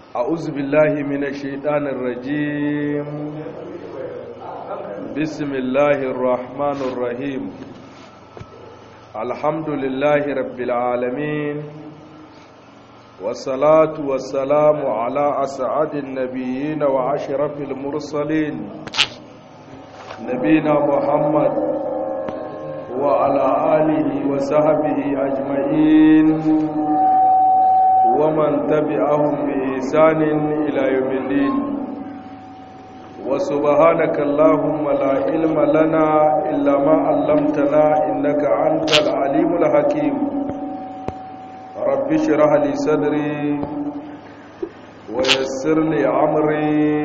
أعوذ بالله من الشيطان الرجيم بسم الله الرحمن الرحيم الحمد لله رب العالمين والصلاة والسلام على أسعد النبيين وعشرف المرسلين نبينا محمد وعلى آله وصحبه أجمعين ومن تبعهم بإحسان إلى يوم الدين وسبحانك اللهم لا علم لنا إلا ما علمتنا إنك أنت العليم الحكيم رب اشرح لي صدري ويسر لي أمري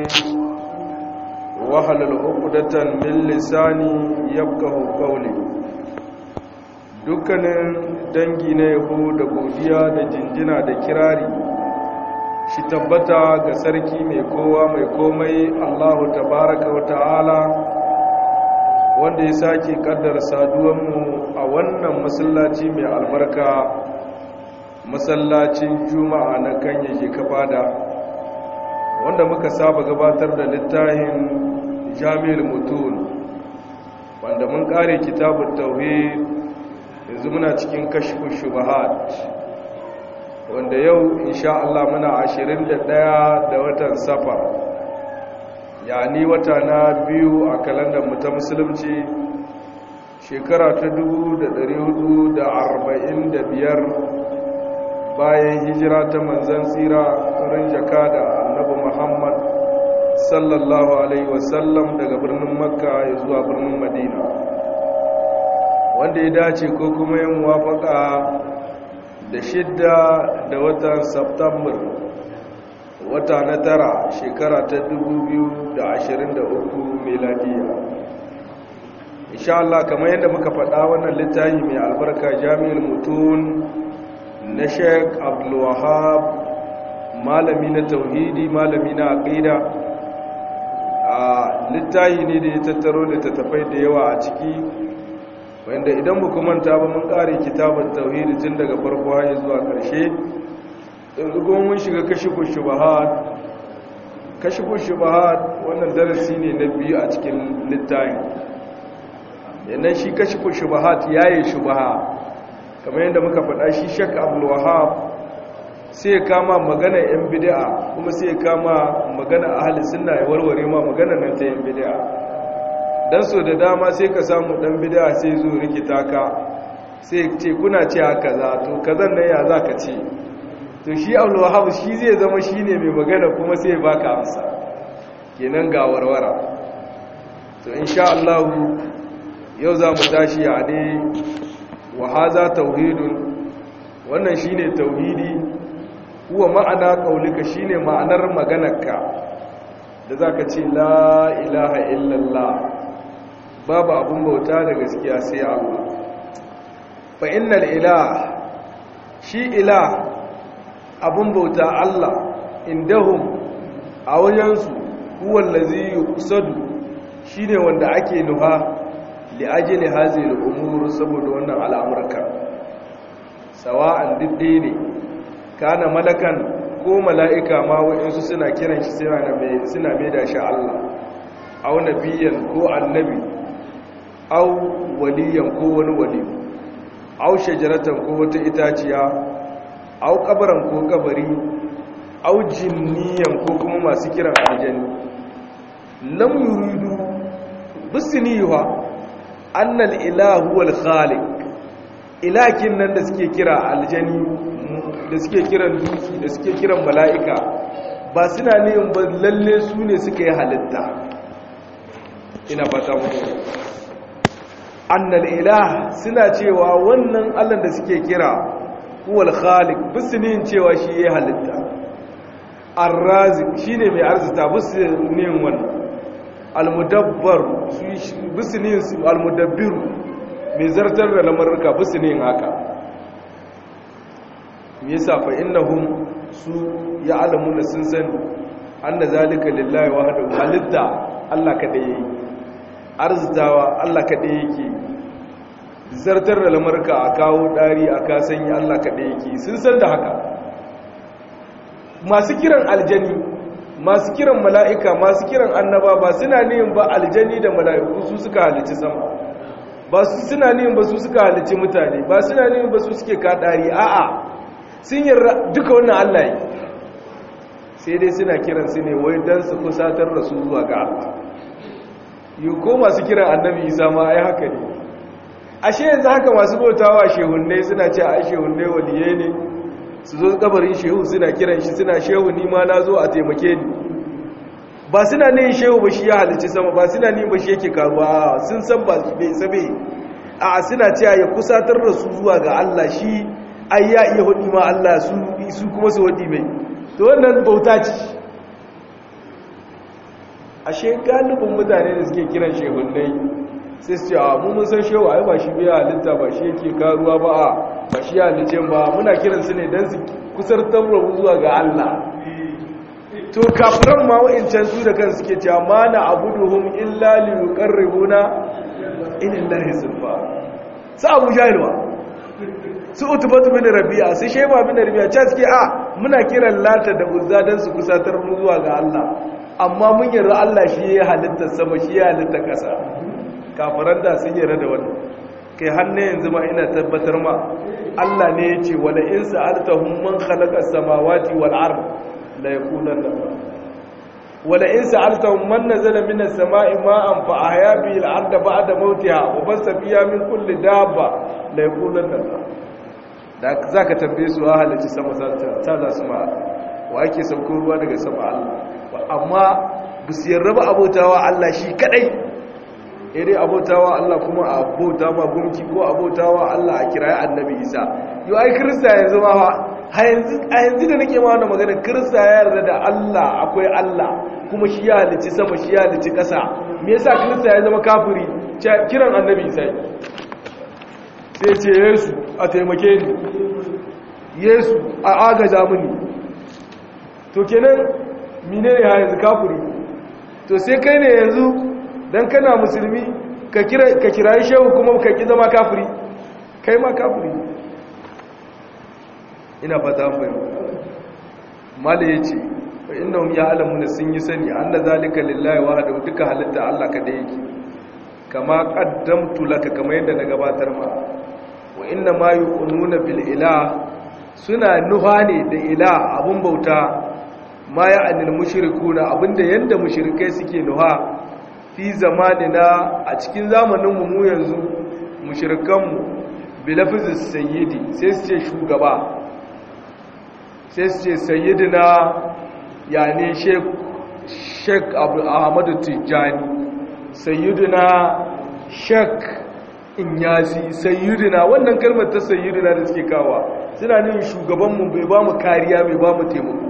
واحلل عقدة من لساني يفقه قولي dukkanin dangi na yabo da godiya da jinjina da kirari shi tabbata ga sarki mai kowa mai komai allahu tabaraka wa ta'ala wanda ya sake kaddar saduwanmu a wannan masallaci mai albarka masallacin juma'a na kanyake kafada wanda muka saba gabatar da littafin jami'ar mutum wanda mun kare kitabun tauhid yanzu muna cikin kashfin shubahat wanda yau insha Allah muna 21 da watan safar yani wata na biyu a kalandar mu ta musulunci shekara ta 1445 bayan hijira ta manzan tsira wurin jaka da annabi Muhammad sallallahu alaihi wasallam daga birnin makka ya zuwa birnin madina wanda ya dace ko kuma yin wafaka da shidda da watan september wata na tara shekara ta 2023 meladiya insha Allah kamar yadda muka faɗa wannan littafi mai albarka jami'ar mutum na sheik abdulwahab malami na tauhidi malami na aqida a littafi ne da ya tattaro da tattafai da yawa a ciki wanda idan mu manta ba mun kare kitabun tauhidi tun daga farko har zuwa ƙarshe yanzu kuma mun shiga kashifu shubahat kashifu shubahat wannan darasi ne na biyu a cikin littafin yannan shi kashifu shubahat yayi shubaha kamar yadda muka faɗa shi shak abdul wahab sai ya kama magana yan bid'a kuma sai ya kama magana ahli sunna ya warware ma magana nan ta yan bid'a dan so da dama sai ka samu dan bid'a sai zo rikita ka sai ce kuna ce haka za to kazan nan ya zaka ce to shi Abdul Wahhab shi zai zama shine mai magana kuma sai baka amsa kenan ga warwara to insha Allah yau za mu tashi a dai wa haza tauhidun wannan shine tauhidi huwa ma'ana qaulika shine ma'anar maganarka da zaka ce la ilaha illallah babu abun bauta da gaskiya sai Allah fa innal ilah shi ilah abun bauta Allah indahum a wajensu huwa allazi yuqsadu shine wanda ake nuha li ajli hadhihi al-umur saboda wannan al'amurka sawa'an didde ne kana malakan ko mala'ika ma wa'insu suna kiran shi suna mai da shi Allah au nabiyan ko annabi au waliyan ko wani wali au shajaratan ko wata itaciya au kabaran ko kabari au jinniyan ko kuma masu kiran aljani lam yuridu bisniha annal ilahu wal khaliq ilakin nan da suke kira aljani da suke kiran duki da suke kiran mala'ika ba suna ne ba lalle su ne suka yi halitta ina fata muku annal ilah suna cewa wannan allah da suke kira huwal khaliq bisinin cewa shi ya halitta arrazik shine mai arzita bisinin wannan almudabbar bisinin almudabbiru mai zartar da lamarruka bisinin haka me yasa fa innahum su ya'lamuna sun san anna zalika lillahi wahdahu halitta Allah kada yayi arzitawa Allah kada yake zartar da lamarka a kawo dari a kasanyi Allah kada yake sun san da haka masu kiran aljani masu kiran mala'ika masu kiran annaba ba suna niyin ba aljani da mala'iku su suka halici sama ba su suna niyin ba su suka halici mutane ba suna niyin ba su suke kaɗari a'a sun yarda duka wannan Allah yi sai dai suna kiran su ne wai don su kusatar da su zuwa ga Allah yi ko masu kiran annabi isa ma ai haka ne ashe yanzu haka masu bautawa shehunne suna ce a shehunne waliye ne su zo kabarin shehu suna kiran shi suna shehu ni ma na zo a taimake ni ba suna ne shehu ba shi ya halici sama ba suna ne ba shi yake karuwa sun san ba bai sabe a suna cewa ya kusatar da su zuwa ga Allah shi ai ya iya hudi ma Allah su su kuma su hudi mai to wannan bauta ce ashe galibin mutane da suke kiran shehunnai sai su ce a mu mun san shehu ai ba shi bai halitta ba shi yake karuwa ba a ba shi halice ba muna kiran su ne don su kusar tabbara zuwa ga Allah to kafiran ma wa'incan su da kan suke cewa ma na abuduhum illa li yuqarribuna ila Allah zulfa sa Abu Jahil ba su utubatu bin Rabi'a su Shayba bin Rabi'a ce suke a muna kiran Lata da Uzza dan su kusatar mu zuwa ga Allah amma mun yarda Allah shi ya halitta sama shi ya halitta kasa kafiran da sun yarda da wannan kai hannu yanzu ma ina tabbatar ma Allah ne ya ce wala in sa'altahum man khalaqa as-samawati wal ard la yaqulanna wala in sa'altahum man nazala minas sama'i ma'an fa ahya bihi al-ard ba'da mawtiha wa basa fiha min kulli dabba la yaqulanna da zaka tambaye su ahalaci sama ta za su ma wa ake sauko ruwa daga sama Allah amma bisu yarraba abotawa Allah shi kadai dai abotawa Allah kuma a abota ma gunki ko abotawa Allah a kirayi annabi Isa yau ai kirista yanzu ma a yanzu da nake ma wannan magana kirista ya yarda da Allah akwai Allah kuma shi ya halici sama shi ya halici ƙasa me yasa kirista ya zama kafiri kiran annabi Isa sai ce Yesu a taimake ni Yesu a agaza mini to kenan mine ne ha yanzu kafiri to sai kai ne yanzu don kana musulmi ka kirayi shehu kuma ka ki zama kafiri kai ma kafiri ina fata fahimta mala ya ce wa inda ya alamu da sun yi sani an da zalika lillahi wa da duka halitta Allah ka da yake kama qaddamtu laka kama yadda na gabatar ma wa inna ma yu'minuna bil ilah suna nuha ne da ilah abun bauta ma ya anil mushrikuna abinda yanda mushrikai suke nuha fi zamanina a cikin zamaninmu mu yanzu mushrikanmu bilafizis sayyidi sai su ce shugaba sai su ce sayyidina yani sheik abu ahmadu tijjani sayyidina sheik inyasi sayyidina wannan kalmar ta sayyidina da suke kawa suna nin shugabanmu bai ba mu kariya bai ba mu taimako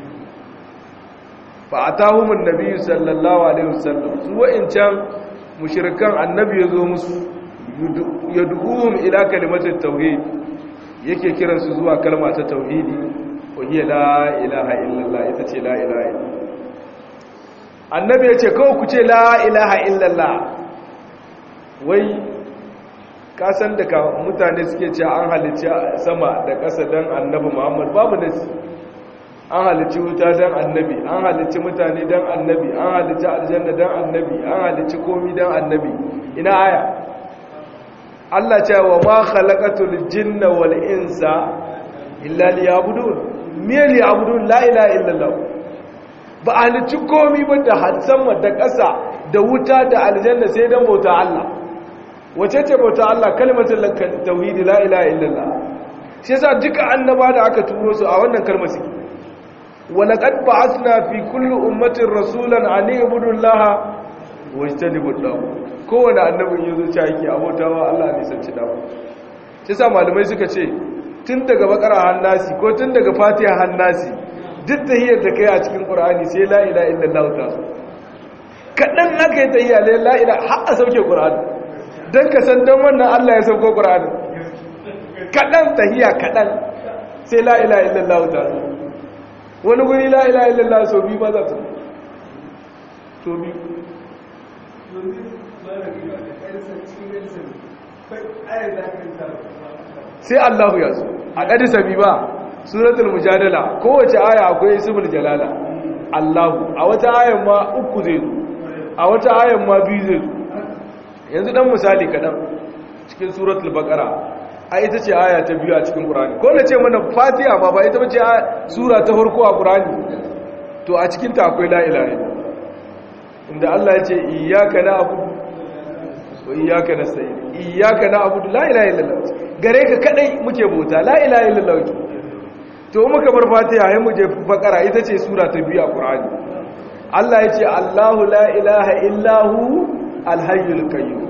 fa atahumun nabiyyu sallallahu alaihi wasallam su wa'incan mushrikan annabi yazo musu yad'uhum ila kalimatit tauhid yake kiran su zuwa kalma ta tauhidi wa hiya la ilaha illallah ita ce la ilaha illallah annabi yace kawai ku ce la ilaha illallah wai ka san da ka mutane suke cewa an halicci sama da ƙasa dan annabi Muhammad babu nasi an halicci wuta don annabi an halicci mutane don annabi an halicci aljanna don annabi an halicci komi don annabi ina aya Allah ce wa ma khalaqatul jinna wal insa illa liya'budun me liya'budun la ilaha illallah ba halicci komi ba da sama da ƙasa da wuta da aljanna sai don bauta Allah wace ce bauta Allah kalmatul tauhidi la ilaha illallah shi yasa duka annaba da aka turo su a wannan kalmar suke ولقد بعثنا في كل أمة رسولا أن يعبدوا الله واجتنبوا الطاغوت kowane annabin yazo ci yake abotawa Allah ne sanci dawo sai sa malamai suka ce tun daga bakara hannasi ko tun daga fatiha hannasi duk tahiyyar da kai a cikin qur'ani sai la ilaha illallah ta so kadan aka yi tahiyya la ilaha har a sauke qur'ani dan ka san dan wannan Allah ya sauko qur'ani kadan tahiyya kadan sai la ilaha illallah ta so wani guri la ila illallah so biyu ba za ta so biyu sai allahu ya so a ƙadisa bi ba suratul mujadala kowace aya akwai ismul jalala Allahu a wata ayan ma uku zai zo a wata ayan ma biyu zai zo yanzu dan misali kadan cikin suratul baqara a ita ce aya ta biyu a cikin qur'ani ko na ce mana fatiha ba ba ita bace sura ta farko a qur'ani to a cikin ta akwai la ilaha illallah inda Allah ya ce iyyaka na'budu wa iyyaka nasta'in iyyaka na'budu la ilaha illallah gare ka kadai muke bauta la ilaha illallah to muka bar fatiha sai mu je bakara ita ce sura ta biyu a qur'ani Allah ya ce Allahu la ilaha illahu alhayyul qayyum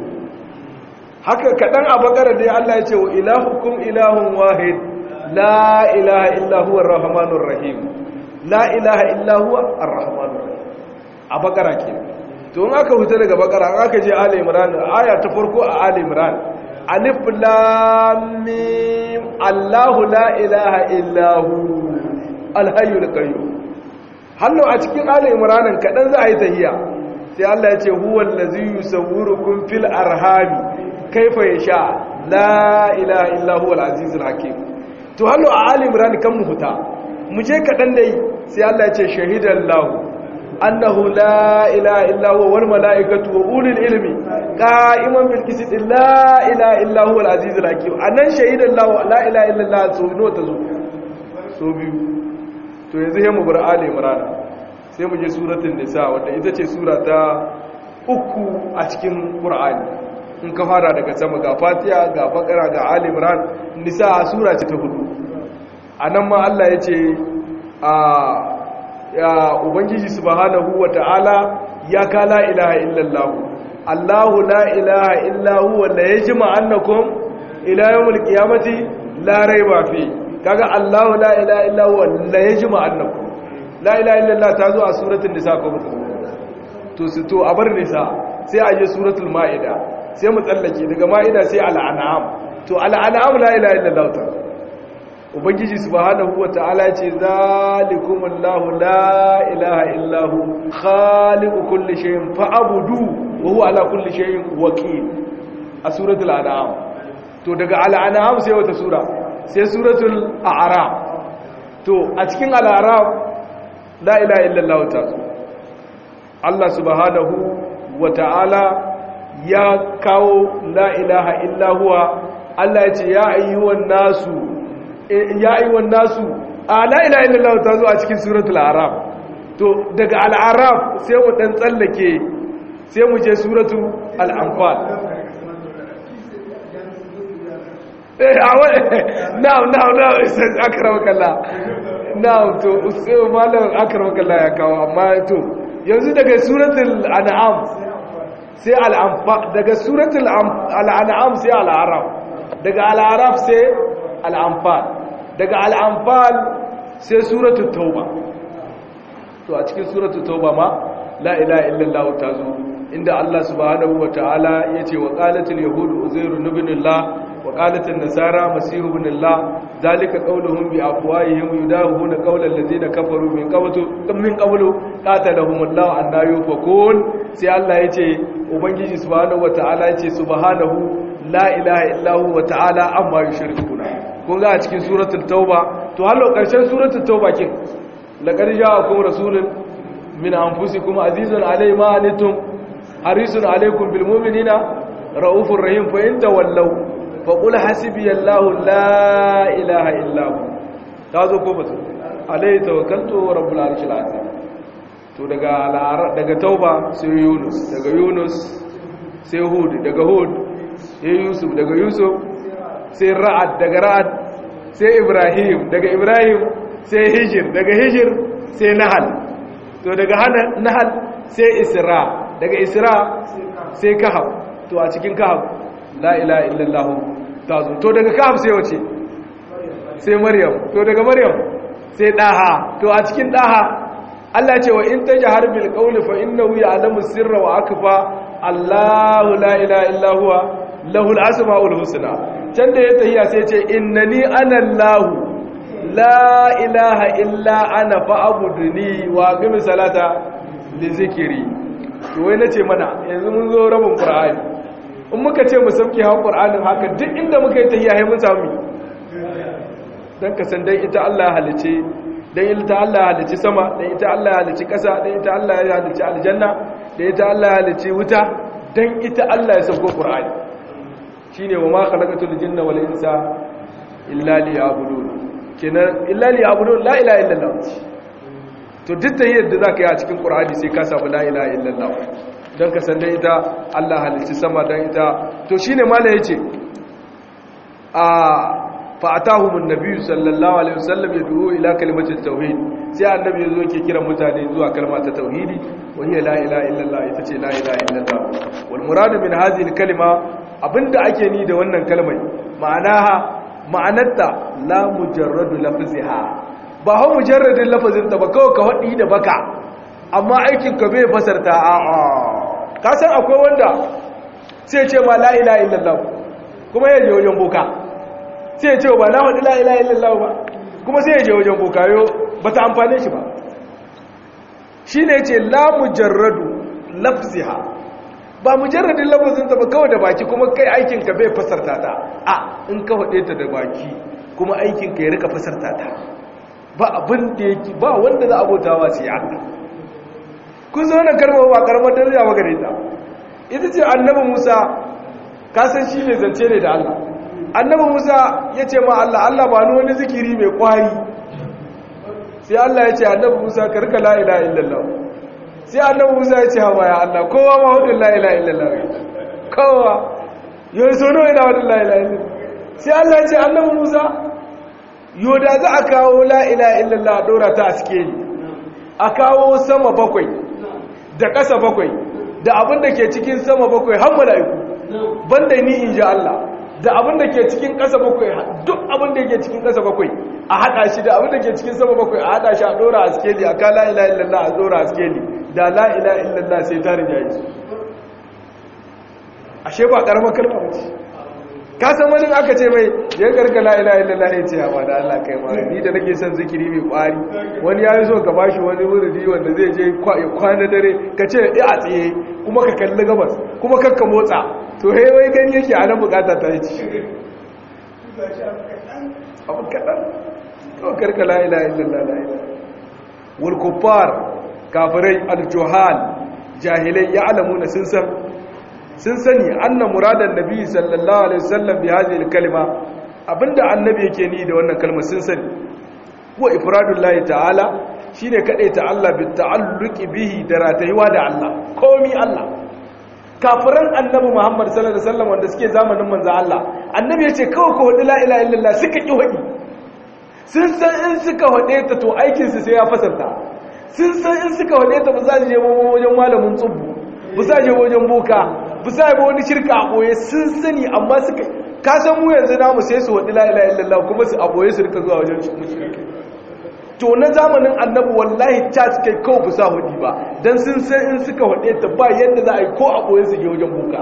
haka kadan a bakara dai Allah ya ce wa ilahukum ilahun wahid la ilaha illa huwa arrahmanur rahim la ilaha illa huwa arrahmanur rahim a bakara ke to in aka huta daga bakara an aka je ali imran aya ta farko a ali imran alif lam mim Allahu la ilaha illa hu alhayyul qayyum hallo a cikin ali imran kadan za a yi tahiyya sai Allah ya ce huwal ladzi yusawwirukum fil arhami kaifa yasha la ilaha illa huwal azizul hakim to hallo a ali imran kan mu huta mu je kadan dai sai Allah ya ce shahidallahu annahu la ilaha illa huwa wal malaikatu wa ulul ilmi qa'iman bil qist la ilaha illa huwa al azizul hakim anan shahidan la la ilaha illa allah so no tazo so biyu to yanzu sai mu bar ali imran sai mu je suratul nisa wanda ita ce sura ta uku a cikin qur'ani in ka fara daga sama ga fatiha ga bakara ga ali imran nisa sura ce ta hudu anan ma Allah ya ce a ya ubangiji subhanahu wata'ala ya ka la ilaha illallah Allahu la ilaha illa huwa la yajma annakum ila yawmil qiyamati la rayba fi kaga Allahu la ilaha illa huwa la yajma annakum la ilaha illallah ta zo a suratul nisa ko ba to su to a bar nisa sai a je suratul maida sai mu tsallake daga maida sai al-an'am to al-an'am la ilaha illallah ta ubangiji subhanahu wata'ala ce zalikumullahu la ilaha illahu khaliqu kulli shay'in fa'budu wa huwa ala kulli shay'in wakil a suratul an'am to daga al-an'am sai wata sura sai suratul a'raf to a cikin al-a'raf la ilaha illallah ta Allah subhanahu wata'ala ya kawo la ilaha illa huwa Allah ya ce ya ayyuhan nasu ya yi wa nasu a la'ila illallah ta zo a cikin suratul araf to daga al'araf sai mu ɗan tsallake sai mu je suratul al'amfal na'am na'am na'am isan akaramakalla na'am to usayo malar akaramakalla ya kawo amma to yanzu daga suratul an'am sai al'amfal daga suratul al'an'am sai al'araf daga al'araf sai al'amfal daga al'amfal sai suratu tauba to a cikin suratu tauba ma la'ila illallah ta zo inda Allah subhanahu wa ta'ala ya ce wa ƙalatin yahudu uzairu nubinillah wa ƙalatin nasara masihu binillah zalika ƙauluhun bi afuwayihim yudahu na ƙaular da zai da kafaru min ƙabulu ƙatalahumullahu an na yufakun sai Allah ya ce ubangiji subhanahu wa ta'ala ya ce subhanahu la ilaha illahu wa ta'ala amma yushrikuna kun ga a cikin suratul tauba to hallo karshen suratul tauba kin laqad ja'akum rasulun min anfusikum azizun alayhi ma antum harisun alaykum bil mu'minina raufur rahim fa in tawallaw fa qul hasbiyallahu la ilaha illa hu tazo ko bata alayhi tawakkaltu wa rabbul arshil azim to daga daga tauba sai yunus daga yunus sai hud daga hud sai yusuf daga yusuf sai ra'ad daga ra'ad sai ibrahim daga ibrahim sai hijir daga hijir sai nahal to daga nahal sai isra daga isra sai kahab to a cikin kahab la ilaha illallah ta zo to daga kahab sai wace sai maryam to daga maryam sai daha to a cikin daha Allah ce wa in tajhar bil qawli fa innahu ya'lamu sirra wa akfa Allahu la ilaha illa huwa lahul asmaul husna can da ya tahiya sai ce innani ana Allahu la ilaha illa ana fa'budni wa aqimi salata li zikri to wai nace mana yanzu mun zo rabin qur'ani in muka ce mu sauke ha qur'anin haka duk inda muka yi tahiya sai mun samu dan ka san dan ita Allah ya halice dan ita Allah ya halice sama dan ita Allah ya halice ƙasa dan ita Allah ya halice aljanna dan ita Allah ya halice wuta dan ita Allah ya sauko Qur'ani shine wa ma khalaqatul jinna wal insa illa liya'budun kenan illa liya'budun la ilaha illallah to duk da yadda zaka yi a cikin Qur'ani sai ka samu la ilaha illallah dan ka san dan ita Allah halice sama dan ita to shine malai yace a fa'atahumun nabi sallallahu alaihi wasallam ya duwo ila kalimatin tauhid sai annabi yazo yake kira mutane zuwa kalma ta tauhidi wa hiya la ilaha illallah ita ce la ilaha illallah wal murad min hadhihi al kalima abinda ake ni da wannan kalmai ma'anaha ma'anarta la mujarradu lafziha ba ha mujarradin lafazin ta ba kawai ka wadi da baka amma aikin ka bai fasarta a'a ka san akwai wanda sai ce ma la ilaha illallah kuma yaje wajen boka sai ya ce ba na faɗi la'ila illallah ba kuma sai ya je wajen bokayo ba ta amfane shi ba shi ne ce la mujarradu lafziha ba mujarradin lafzinta ba kawai da baki kuma kai aikinka bai fasarta ta a in ka faɗe ta da baki kuma aikinka ya rika fasarta ta ba abin da yake ba wanda za a bautawa sai Allah kun zo na karma ba karamar daraja ba gare ta ita ce annabi Musa ka san shi ne zance ne da Allah annabi musa ya ce ma Allah Allah ba ni wani zikiri mai kwari sai Allah ya ce annabi musa ka rika la ilaha illallah sai annabi musa ya ce hawa ya Allah kowa ma hudun la ilaha illallah kowa yau so nawa ina hudun la ilaha illallah sai Allah ya ce annabi musa yau da za a kawo la ilaha illallah a dora ta a sikeli a kawo sama bakwai da ƙasa bakwai da abin da ke cikin sama bakwai har mala'iku banda ni in ji Allah da abin da ke cikin ƙasa bakwai duk abin da ke cikin ƙasa bakwai a haɗa shi da abin da ke cikin sama bakwai a haɗa shi a ɗora a skeli a ka la'ila illallah a ɗora a skeli da la'ila illallah sai tarin yayi su ashe ba ƙaramar kalma ba ce ka san wani aka ce mai ya karka la'ila illallah ya ce a ba da Allah kai ma ni da nake son zikiri mai ƙwari wani ya yi so ka bashi wani wuridi wanda zai je kwana dare ka ce ya a tsaye kuma ka kalli gabas kuma kakka motsa to he wai gani yake a nan bukata ta yi ci abu kaɗan kawai karka la'ila illallah la'ila wulkufar kafirai aljohal jahilai ya alamu na sun san sun sani anna muradan nabi sallallahu alaihi wasallam bi hadhihi kalma abinda annabi yake ni da wannan kalmar sun sani huwa ifradullahi ta'ala shine kadaita Allah bi ta'alluqi bihi da ratayuwa da Allah komi Allah kafiran annabi Muhammad sallallahu alaihi wasallam wanda suke zamanin manzo Allah annabi yace kawai ko hudu la ilaha illallah suka ki hudi sun san in suka hude ta to aikin su sai ya fasarta sun san in suka hude ta ba za su je wajen malamin tsubbu ba za je wajen boka ba za ba wani shirka a boye sun sani amma suka ka san mu yanzu namu sai su hudu la ilaha illallah kuma su a boye su rika zuwa wajen mushrike to na zamanin annabi wallahi ta kai kawai bu sa hudi ba don sun san in suka hade ta ba yadda za a yi ko a ɓoye su ke wajen buka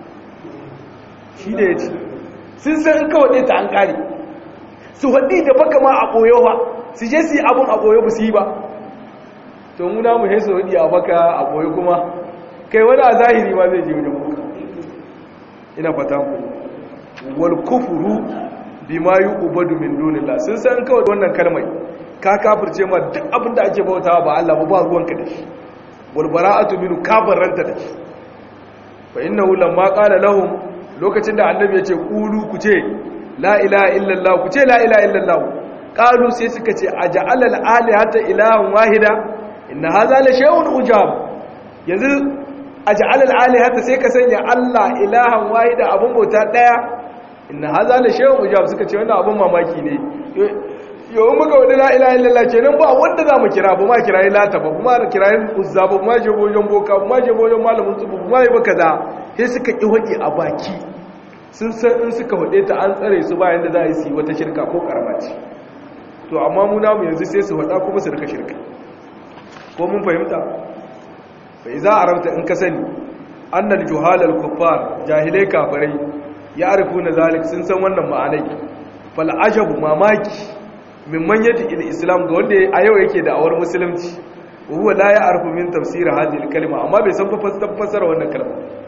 shi da ya ce sun san in ka hade ta an ƙari su haɗi da baka ma a ɓoye ba su je su yi abin a ɓoye ba su yi ba to muna mu hesu hudi a baka a ɓoye kuma kai wani a zahiri ma zai je wajen buka ina fata ku wal kufuru bima yu'badu min dunillah sun san kawai wannan kalmai ka kafirce ma duk abin da ake bautawa ba Allah ba ba ruwanka da shi wal bara'atu minhu kafaranta da shi fa innahu lamma qala lahum lokacin da annabi ya ce qulu ku ce la ilaha illallah ku ce la ilaha illallah qalu sai suka ce aja'al al alihata ilahan wahida inna hadha la shay'un ujab yanzu aja'al al alihata sai ka sanya Allah ilahan wahida abun bauta daya inna hadha la shay'un ujab suka ce wannan abun mamaki ne yau muka wadda la'ila illallah kenan ba wanda za mu kira ba ma kirayi lata ba kuma kirayi uzza ba kuma je bojon boka kuma je bojon malamin tsubu kuma yi baka za sai suka ƙi waɗi a baki sun san in suka waɗe ta an tsare su bayan da za a yi su wata shirka ko ƙarama ce to amma mu namu yanzu sai su waɗa kuma su rika shirka ko mun fahimta bai za a rabta in ka sani annal juhalal kuffar jahilai kafirai ya arifu na zalik sun san wannan ma'anai fal ajabu mamaki mimman yadda il islam ga wanda a yau yake da awar musulunci huwa la ya arfu min tafsir hadhihi kalma amma bai san fasara wannan kalma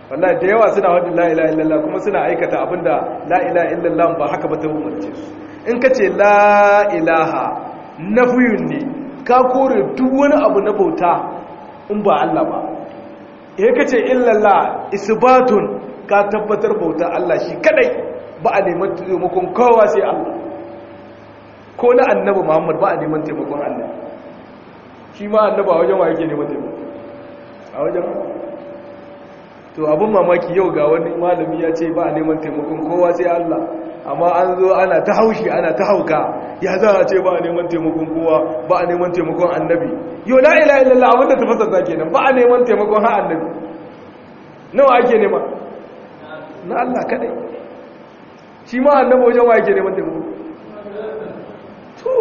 wallahi da yawa suna wadda la ilaha illallah kuma suna aikata abinda la ilaha illallah ba haka ba ta umarce su in ka ce la ilaha nafiyun ne ka kore duk wani abu na bauta in ba Allah ba eh ka ce illallah isbatun ka tabbatar bauta Allah shi kadai ba a neman taimakon kowa sai Allah ko na annabi Muhammad ba a neman taimakon Allah shi ma annaba a wajen wa yake neman taimako a wajen to abin mamaki yau ga wani malami ya ce ba a neman taimakon kowa sai Allah amma an zo ana ta haushi ana ta hauka ya za a ce ba a neman taimakon kowa ba a neman taimakon annabi yau la ila illallah abinda ta fasarta kenan ba a neman taimakon ha annabi nawa ake nema na Allah kadai shi ma annabi wajen wa yake neman taimako to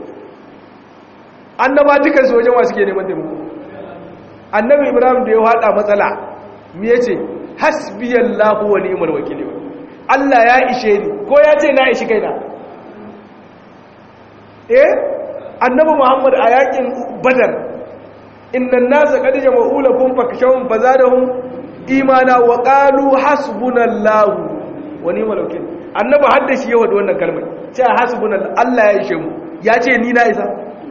annaba dukansu wajen wa suke neman taimako annabi ibrahim da ya hada matsala me yace hasbiyallahu wa ni'mal wakeel Allah ya ishe ni ko ya ce na ishi kaina eh annabi muhammad a yakin badar innan nasa qad jama'u lakum fakshawun fazadahum imana wa qalu hasbunallahu wa ni'mal wakeel annabi hadda shi yawa da wannan kalmar ce hasbunallahu Allah ya ishe mu ya ce ni na isa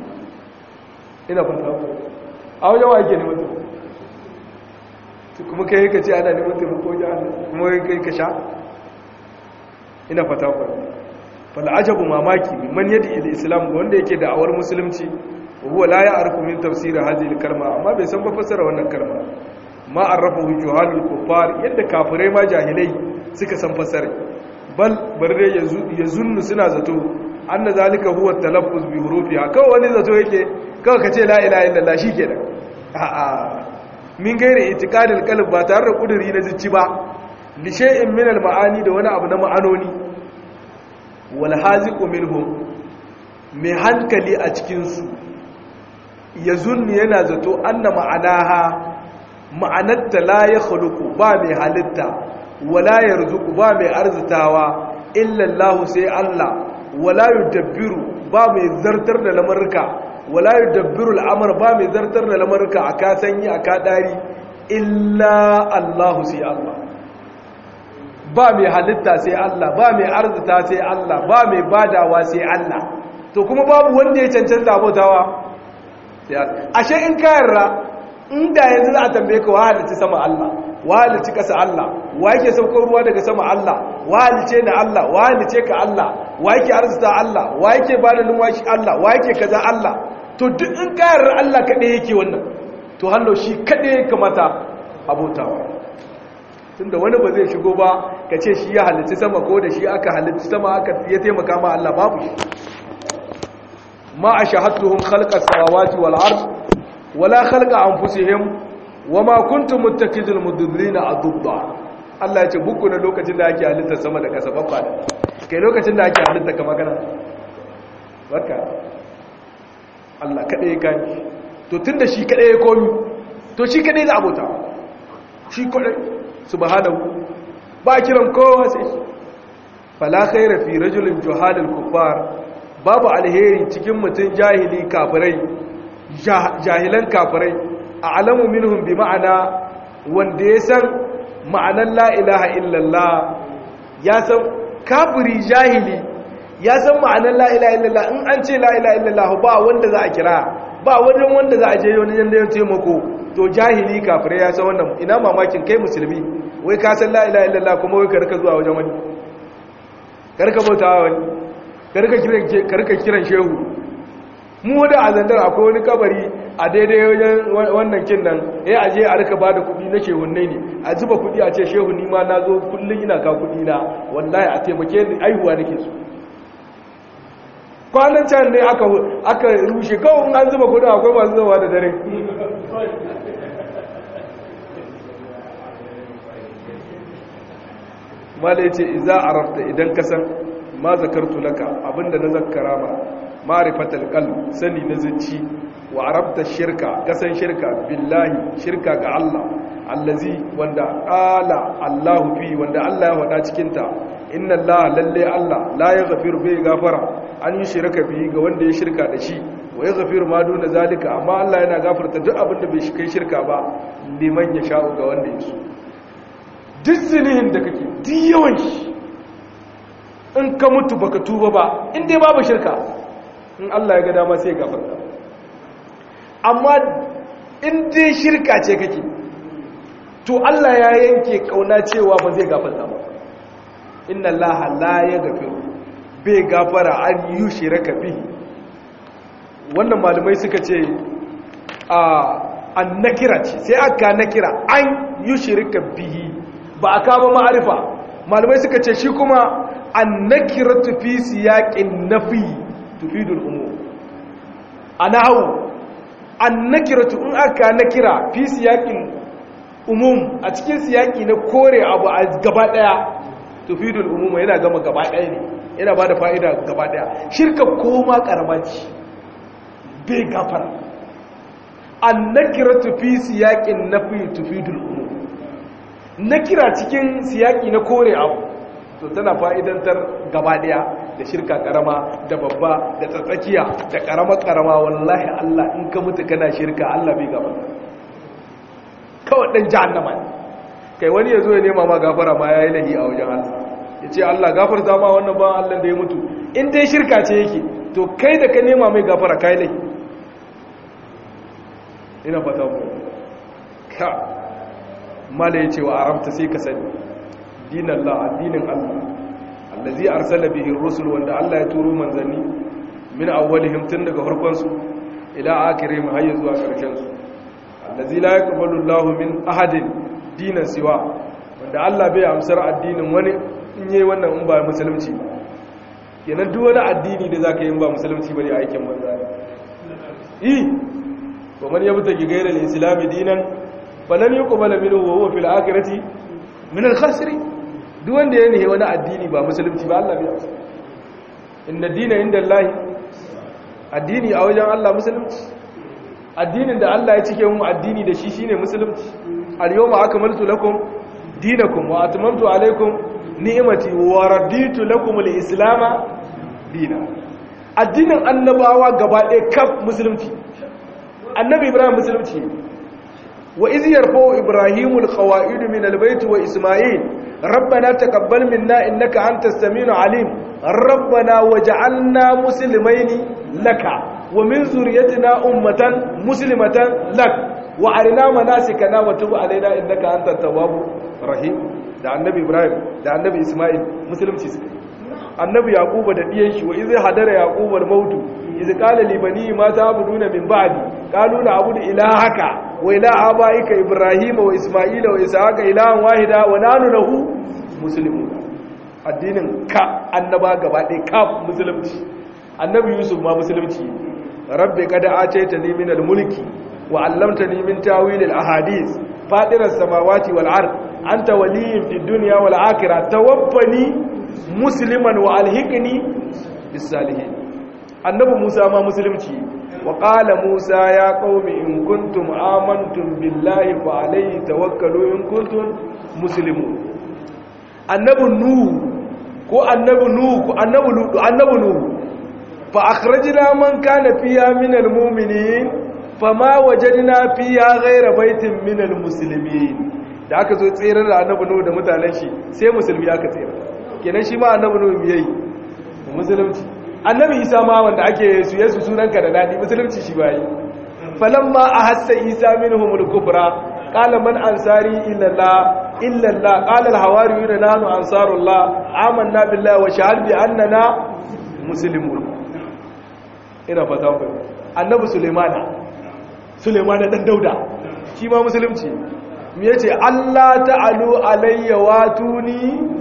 ina fata a wajen wa yake neman taimako kuma kai ka ce ana neman taimako wajen Allah kuma kai ka sha ina fata ku fal ajabu mamaki man yadi ila islam wanda yake da awar musulunci huwa la ya'rifu min tafsir hadhihi al-kalma amma bai san ba fassara wannan kalma ma arrafahu juhalul kuffar yadda kafirai ma jahilai suka san fassara bal barre yazunnu suna zato anna zalika huwa talaffuz bi hurufiha kawai wani zato yake kawai kace la ilaha illallah shikenan a'a min gairi itikadil qalb ba tare da kuduri na zuci ba li shay'in min al ma'ani da wani abu na ma'anoni wal haziqu minhum mai hankali a cikin su yazunni yana zato anna ma'anaha ma'anatta la yakhluqu ba mai halitta wala yarzuqu ba mai arzitawa illa Allah sai Allah wala yudabbiru ba mai zartar da lamarka wala yudabbiru al'amr ba mai zartar da lamarka aka sanyi aka dari illa Allah sai Allah ba mai halitta sai Allah ba mai arzita sai Allah ba mai badawa sai Allah to kuma babu wanda ya cancanta abotawa ashe in ka yarda inda yanzu za a tambaye ka wa halitta sama Allah wa halitta kasa Allah wa yake saukar ruwa daga sama Allah wa halice na Allah wa halice ka Allah wa yake arzita Allah wa yake bada numfashi Allah wa yake kaza Allah to duk in ka yarda Allah kaɗai yake wannan to hallo shi kaɗai ya kamata abotawa tunda wani ba zai shigo ba ka ce shi ya halitta sama ko da shi aka halitta sama aka ya taimaka ma Allah babu shi ma a shahatuhum khalqas samawati wal ard wala khalqa anfusihim wama kuntum muttakidul mudillina adubba Allah ya ce buku na lokacin da ake halitta sama da kasa babba da kai lokacin da ake halitta kama kana barka Allah kadai ya kai to tunda shi kadai ya komi to shi kadai da abota shi kadai subhanahu ba kiran kowa sai shi fala khaira fi rajulin juhalil kuffar babu alheri cikin mutun jahili kafirai jahilan kafirai a'lamu minhum bi ma'ana wanda ya san ma'anan la ilaha illallah ya san kafiri jahili ya san ma'anan la ilaha illallah in an ce la ilaha illallah ba wanda za a kira ba wajen wanda za a je wani yanda ya taimako to jahili kafirai ya san wannan ina mamakin kai musulmi wai ka san la ilaha illallah kuma wai ka rika zuwa wajen wani ka rika bautawa wani ka rika kiran shehu mu da a zandar akwai wani kabari a daidai wajen wannan kin nan ya aje a rika bada kudi na shehunne ne a zuba kudi a ce shehu ni ma na zo kullum ina ka kudi na wallahi a taimake ni aihuwa nake so kwanan can ne aka rushe kawai an zuba kudin akwai masu zuwa da dare mala ya ce iza a rafta idan ka san ma zakartu laka abinda na zakara ma ma'rifatal qalb sani na zuci wa arabta shirka kasan shirka billahi shirka ga Allah allazi wanda qala Allahu fi wanda Allah ya wada cikin ta inna Allah lalle Allah la yaghfiru bi gafara an yi shirka bi ga wanda ya shirka da shi wa yaghfiru ma duna zalika amma Allah yana gafarta duk abin da bai shi kai shirka ba liman ya sha'u ga wanda ya so duk zinihin da kake duk yawan shi in ka mutu baka tuba ba in dai babu shirka in Allah ya ga dama sai gafarta amma in dai shirka ce kake to Allah ya yanke kauna cewa ba zai gafarta ba inna Allah la yaghfiru bai gafara an yushraka bihi wannan malamai suka ce a an nakira ce sai aka nakira an yushrika bihi ba aka ba ma'arifa malamai suka ce shi kuma an nakira tufi siyaƙin nafi tufidul umum a nahawu an nakira in aka nakira fi siyaƙin umum a cikin siyaƙi na kore abu a gaba ɗaya tufidul umum yana gama gaba ɗaya ne yana ba da fa'ida gaba ɗaya shirka koma ƙaramaci bai gafara an nakira tufi siyaƙin nafi tufidul umum nakira cikin siyaƙi na kore abu to tana fa'idantar gaba daya da shirka karama da babba da tsatsakiya da karama karama wallahi Allah in ka mutu kana shirka Allah bai gaba kawai dan jahannama ne kai wani ya zo ya nema ma gafara ma ya yi lahi a wajen Allah ya ce Allah gafarta ma wannan ba Allah da ya mutu in dai shirka ce yake to kai da ka nema mai gafara ka yi lahi ina fata ku ka mala ya ce wa aramta sai ka sani din Allah addinin Allah allazi arsala bihi rusul wanda Allah ya turo manzanni min awwalihim tun daga farkon su ila akhirihim har zuwa karshen su allazi la yaqbalu Allahu min ahadin dinan siwa wanda Allah bai amsar addinin wani in yayi wannan in ba musulunci ba kenan duk wani addini da zaka yi in ba musulunci bane aikin manzo ne eh wa man yabtaki ghayra al-islam dinan falan yuqbala minhu wa huwa fil akhirati min al-khasirin duk wanda ya nihe wani addini ba musulunci ba Allah bai amsa inna dina inda Allah addini a wajen Allah musulunci addinin da Allah ya cike mu addini da shi shine musulunci al-yawma akmaltu lakum dinakum wa atmamtu alaykum ni'mati wa raditu lakum al-islam dina addinin annabawa gaba ɗaya kaf musulunci annabi ibrahim musulunci wa iz yarfa'u ibrahimu al-qawa'id min al-bayt wa isma'il ربنا تقبل منا إنك أنت السميع العليم ربنا وجعلنا مسلمين لك ومن ذريتنا أمة مسلمة لك وأرنا مناسكنا وتب علينا إنك أنت التواب الرحيم da annabi Ibrahim da annabi Ismail musulunci suka annabi Yaquba da diyan shi wa iz hadara Yaqub al-maut iz qala li bani ma ta'buduna min ba'di qalu na'budu ilahaka wa ilaha abaika Ibrahim wa Ismail wa Ishaqa ilahan wahida wa nanu lahu muslimun addinin ka annaba gaba ɗaya ka musulunci annabi Yusuf ma musulunci rabbi qad ataytani min al-mulki wa 'allamtani min ta'wil al-ahadith fatiras samawati wal ard anta waliyyin fid dunya wal akhirah tawaffani musliman wa alhiqni bis salihin annabi Musa ma musulunci wa qala Musa ya qaumi in kuntum amantum billahi fa alayhi tawakkalu in kuntum muslimun annabi nuhu ko annabi nuhu ko annabi lutu annabi nuhu fa akhrajna man kana fiha min almu'minin fama wajadna fiha ghayra baitin min almuslimin da aka zo tsere da annabi nuhu da mutanen shi sai musulmi aka tsere kenan shi ma annabi nuhu me yayi musulunci annabi isa ma wanda ake su yesu sunanka da dadi musulunci shi bayi falamma ahassa isa minhumul kufra qala man ansari illa allah illa allah qala al hawariyun nahnu ansarullah amanna billahi wa shahid bi annana muslimun ina fata ku annabi sulaimana sulaimana dan dauda shi ma musulunci me yace allah ta'alu alayya watuni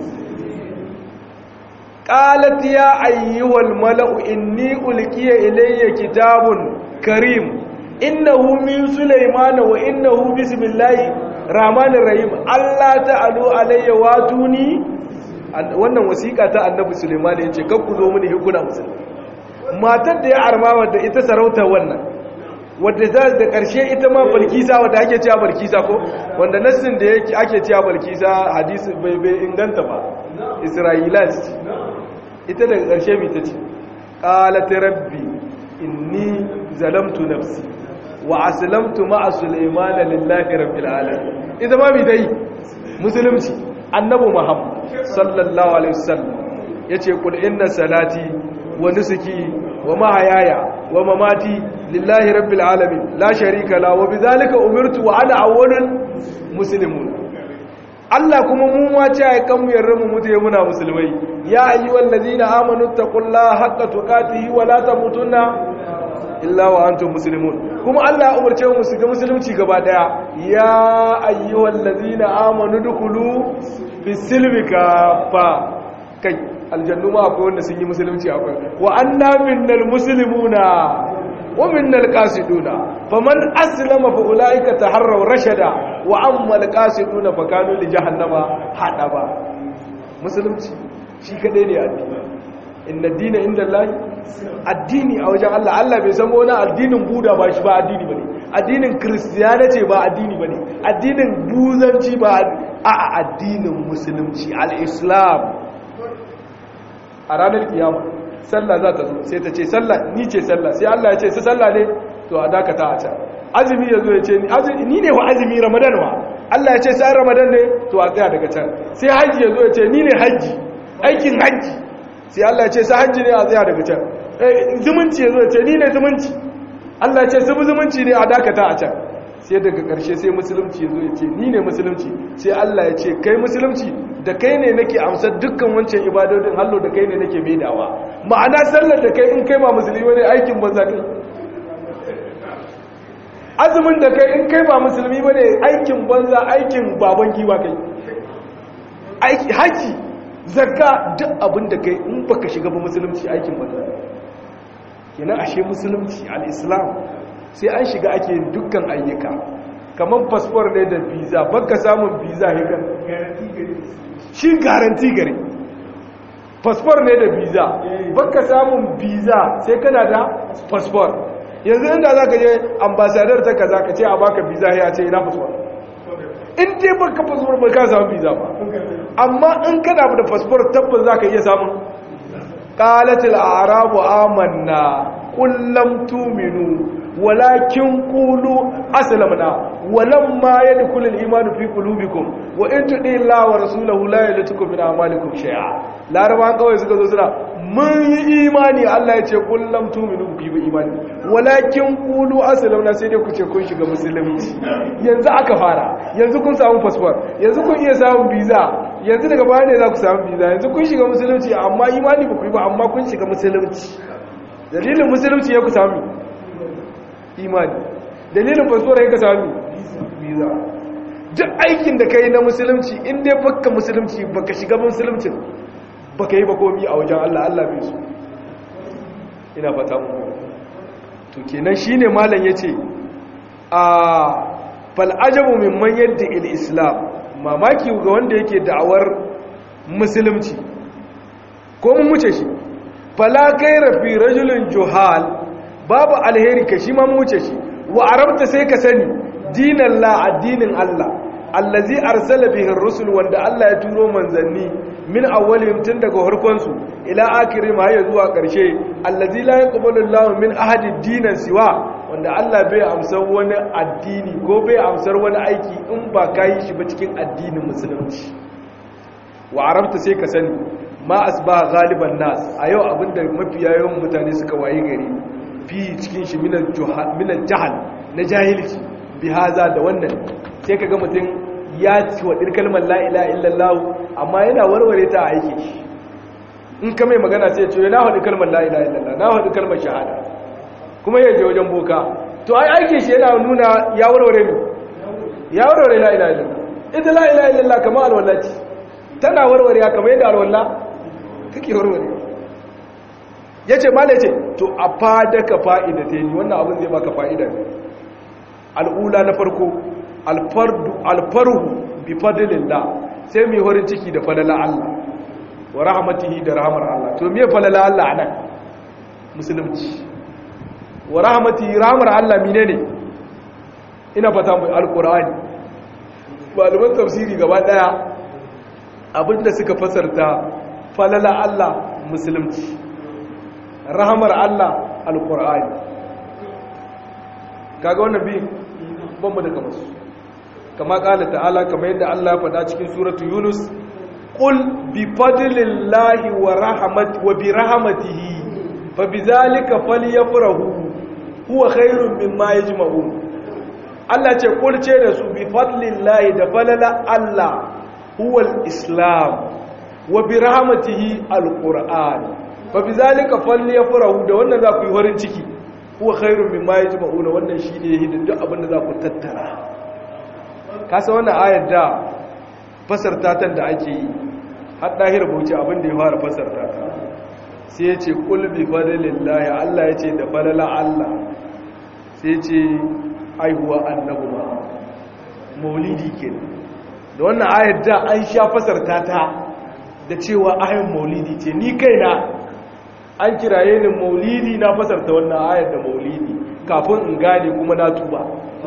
قالت يا أيها الملأ إني ألقي إلي كتاب كريم إنه من سليمان وإنه بسم الله الرحمن الرحيم الله تعالى علي واتوني wannan wasiƙa ta annabi Sulaiman yace kar ku zo mini hukuna musulmi matar da ya arma wadda ita sarauta wannan wadda za da ƙarshe ita ma balkisa wadda ake cewa balkisa ko wanda nassin da yake ake cewa balkisa hadisi bai bai inganta ba isra'ilat ita daga ƙarshe mai ta ce ƙalata rabbi inni zalamtu nafsi wa aslamtu ma'a sulaimana lillahi rabbil alamin ita ma mai dai musulunci annabi muhammad sallallahu alaihi wasallam yace kul inna salati wa nusuki wa mahayaya wa mamati lillahi rabbil alamin la sharika la wa bidhalika umirtu wa ana awwalul muslimun Allah kuma mu ma ce ai kan mu yarda mu mutu muna musulmai ya ayyuhal ladina amanu taqullaha haqqa tuqatihi wa la tamutunna illa wa antum muslimun kuma Allah ya umarce mu su ga musulunci gaba daya ya ayyuhal ladina amanu dukulu bisilmi kafa kai aljannu ma akwai wanda sun yi musulunci akwai wa anna minnal muslimuna wa minnal qasiduna faman aslama fa ulaika taharraw rashada wa ammal qasiduna fa kanu li jahannama hadaba musulunci shi kadai ne addini inna dina inda Allah addini a wajen Allah Allah bai san wani addinin buda ba shi ba addini bane addinin kristiyaniti ba addini bane addinin buzanci ba a addinin musulunci al-islam a ranar kiyama sallah za ta zo sai ta ce sallah ni ce sallah sai Allah ya ce su sallah ne to a dakata a can azumi ya zo ya ce ni ne wa azumi ramadan wa Allah ya ce sai ramadan ne to a tsaya daga can sai haji ya zo ya ce ni ne haji aikin haji sai Allah ya ce sai haji ne a tsaya daga can zumunci ya zo ya ce ni ne zumunci Allah ya ce su zumunci ne a dakata a can sai daga ƙarshe sai musulunci ya zo ya ce ni ne musulunci sai Allah ya ce kai musulunci da kai ne nake amsar dukkan wancan ibadodin hallo da kai ne nake maidawa ma'ana sallar da kai in kai ba musulmi wani aikin banza kai azumin da kai in kai ba musulmi bane aikin banza aikin baban giwa kai aiki haji zakka duk abin da kai in baka shiga ba musulunci aikin banza kenan ashe musulunci al-islam sai an shiga ake yin dukkan ayyuka kamar fasfor ne da visa baka samun visa hikan shi garanti gare fasfor ne da visa baka samun visa sai kana da fasfor yanzu inda za ka je ambasadar ta kaza ka ce a baka visa ya ce ina fasfor in dai baka fasfor ba ka samun visa ba amma in kana da fasfor tabbas za ka iya samun qalatil a'rabu amanna kullam tuminu walakin qulu aslamna walamma yadkhulu al-iman fi qulubikum wa in tudi Allah wa rasulahu la yaltukum min a'malikum shay'a larabawan kawai suka zo suna mun yi imani Allah ya ce kullam tuminu bi bi imani walakin qulu aslamna sai dai ku ce kun shiga musulunci yanzu aka fara yanzu kun samu passport yanzu kun iya samun visa yanzu daga baya ne za ku samu visa yanzu kun shiga musulunci amma imani ba ku yi ba amma kun shiga musulunci dalilin musulunci ya ku sami imani dalilin fasfora ya ka sami visa duk aikin da ka yi na musulunci inda ya baka musulunci baka shiga musulunci baka yi bakomi a wajen Allah Allah bai su ina fata mu to kenan shine malam yace a fal ajabu mimman yadda il islam mamaki ga wanda yake da'awar musulunci ko mun wuce shi fala kaira fi rajulin juhal babu alheri ka shi ma wuce shi wa arabta sai ka sani dinan la addinin Allah allazi arsala bihi ar-rusul wanda Allah ya turo manzanni min awwalihim tun daga harkon su ila akhirim har zuwa karshe allazi la yaqbalu Allahu min ahadi dinan siwa wanda Allah bai amsar wani addini ko bai amsar wani aiki in ba kai shi ba cikin addinin musulunci wa arabta sai ka sani ma asba galiban nas a yau abinda mafiya yawan mutane suka waye gari fi cikin shi minan jahal na jahilci bi haza da wannan sai kaga mutum ya ci wa kalmar la ilaha illallah amma yana warware ta a aiki shi in ka mai magana sai ce na haɗu kalmar la ilaha illallah na haɗu kalmar shahada kuma ya je wajen boka to ai aiki shi yana nuna ya warware ne ya warware la ilaha illallah ita la ilaha illallah kamar alwala ce tana warware kamar yadda alwala kake warware ya ce mala ce to a fada ka fa'ida ta yi wannan abin zai baka fa'ida ne al'ula na farko alfarhu bi fadilin da sai mai horin ciki da falala Allah wa rahmatihi da rahamar Allah to me falala Allah nan musulunci wa rahmatihi rahamar Allah mine ne ina fata mai alkur'ani malaman tafsiri gaba daya abinda suka fasarta falala Allah musulunci rahamar Allah alkur'ani kaga wannan bi ban mu da kamar su kama kala ta'ala kamar yadda Allah ya faɗa cikin suratu Yunus qul bi fadlillahi wa rahmat wa bi rahmatihi fa bizalika falyafrahu huwa khairun mimma yajma'un Allah ce qul ce da su bi fadlillahi da falala Allah huwa al-islam wa bi rahmatihi al-qur'an fa bizalika falyafrahu da wannan za ku yi farin ciki huwa khairun mimma yajma'una wannan shine hidin duk abin da za ku tattara kasa wannan ayar da fasarta ta da ake yi har dahir bauchi abin da ya fara fasarta ta sai ya ce qul bi fadlillahi Allah ya ce da falala Allah sai ya ce aihuwa annabi ma maulidi kenan da wannan ayar da an sha fasarta ta da cewa ayin maulidi ce ni kaina an kiraye ni maulidi na fasarta wannan ayar da maulidi kafin in gane kuma na tuba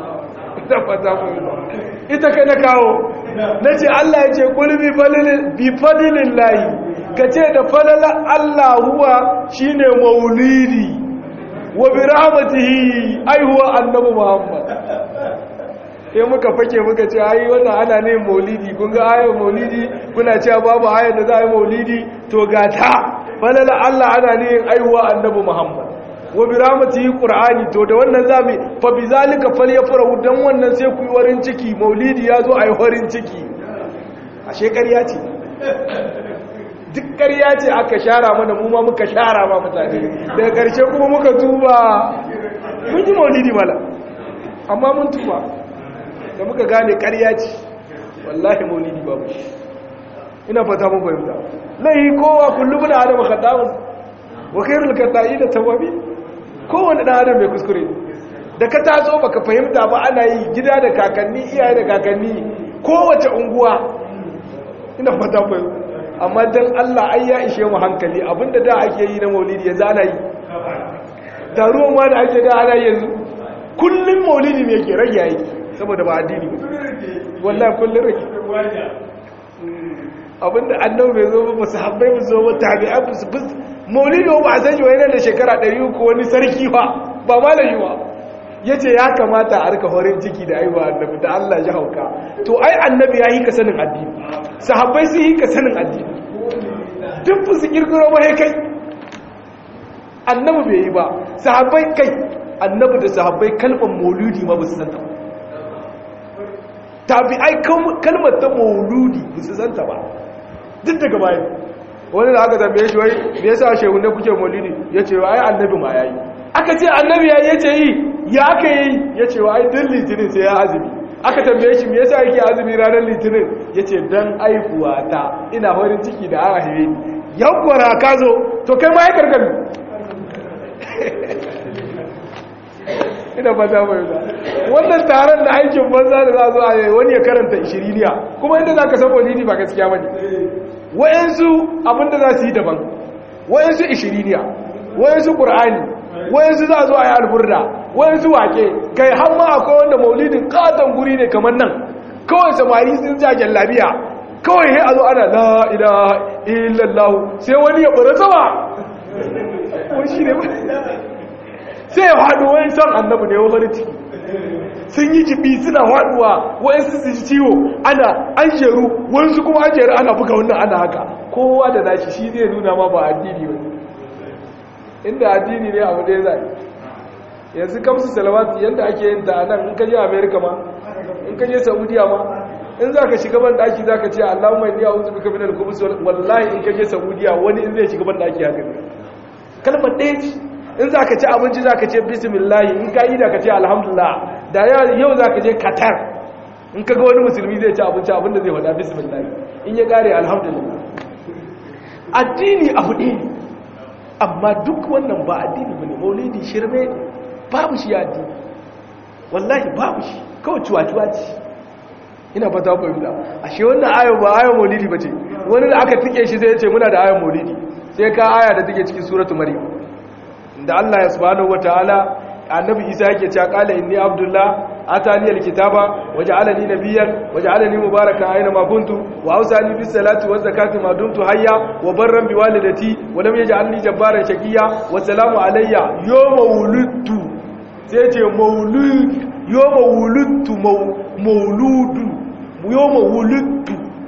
ita kai na kawo na ce Allah ya ce kulbi bi fadilin layi ka ce da falala Allah huwa shine maulidi wa bi rahmatihi aihuwa annabi Muhammad sai muka fake muka ce ayi wannan ana ne maulidi kun ga ayar maulidi kuna cewa babu ayar da za a yi maulidi to ga ta falala Allah ana ne aihuwa annabi Muhammad wa bi rahmatihi qur'ani to da wannan zamu fa bi zalika falyafrahu dan wannan sai ku yi warin ciki maulidi yazo ayi warin ciki ashe ƙarya ce duk ƙarya ce aka shara mana mu ma muka shara ma mutane daga ƙarshe kuma muka tuba mun yi maulidi mala amma mun tuba da muka gane ƙarya ce wallahi maulidi babu shi ina fata mun fahimta lai kowa kullum da adam khataun wa khairul qata'i da tawabi kowanne dan adam mai kuskure da ka taso baka fahimta ba ana yi gida da kakanni iyaye da kakanni kowace unguwa ina fata fahimta amma dan Allah ai ya ishe mu hankali abinda da ake yi na maulidi yanzu ana yi taruwan ma da ake da ana yanzu kullum maulidi ne ke rage yi saboda ba addini wallahi kullum rage abinda annabi bai zo ba sahabbai ba zo ba tabi'ai ba su maulidi ba a sani wani da shekara 300 ko wani sarki ba ba malami ba yace ya kamata a rika horin ciki da aiwa annabi da Allah ya hauka to ai annabi ya yi ka sanin addini sahabbai sun yi ka sanin addini duk su kirkiro ba kai annabi bai yi ba sahabbai kai annabi da sahabbai kalmar mauludi ma ba su santa ba tabi'ai kalmar ta mauludi ba su santa ba duk daga bayan wani da aka tambaye shi wai me yasa shehu ne kuke maulidi yace wa ai annabi ma yayi aka ce annabi yayi yace yi ya aka yi yace wa ai din litinin sai ya azumi aka tambaye shi me yasa yake azumi ranar litinin yace dan aihuwa ta ina farin ciki da aka haife ni yawwara ka zo to kai ma ya karkami ina ba za mu yi wannan taron da aikin banza da za zo a yi wani ya karanta ishiriniya kuma inda za ka san maulidi ba gaskiya ba ne wa'yansu abinda za su yi daban wa'yansu ishiriniya wa'yansu ƙur'ani wa'yansu za zo a yi alburda wa'yansu wake kai har ma akwai wanda maulidin katon guri ne kamar nan kawai samari sun ja labiya kawai sai a zo ana la ilaha illallah sai wani ya ɓura sama wani ne sai ya haɗu wani son annabu ne wani ciki sun yi jibi suna haɗuwa wani su ji ciwo ana an jeru wani kuma an jeru ana buga wannan ana haka kowa da nashi shi zai nuna ma ba addini wani inda addini ne abu ɗaya zai yanzu kamsu salawatu yadda ake yin ta nan in ka je amerika ma in ka je saudiya ma in za ka shiga ban ɗaki za ka ce allahumma inni a'udhu bika minal khubuthi wallahi in ka je saudiya wani in zai shiga ban ɗaki haka kalmar ɗaya ce in za ka ci abinci za ka ce bismillahi in ka yi da ka ce alhamdulillah da yau za ka je qatar in ka ga wani musulmi zai ci abinci abinda zai faɗa bismillahi in ya ƙare alhamdulillah addini abu ɗaya ne amma duk wannan ba addini ba ne maulidi shirme ne babu shi addini wallahi babu shi kawai cuwa-cuwa ce ina fata fahimta ashe wannan ayon ba ayon maulidi ba ce wani da aka tike shi zai ce muna da ayon maulidi sai ka aya da take cikin suratu maryam da Allah ya subhanahu wataala annabi Isa yake cewa qala inni abdullah atani alkitaba waja'alani nabiyyan waja'alani mubarakan aina ma kuntu wa awsani bis salati waz zakati ma dumtu hayya wa barran bi walidati wa lam yaj'alni jabbaran shaqiya wa salamu alayya yawma wulidtu sai ce maulud yawma wulidtu mauludu yawma wulidtu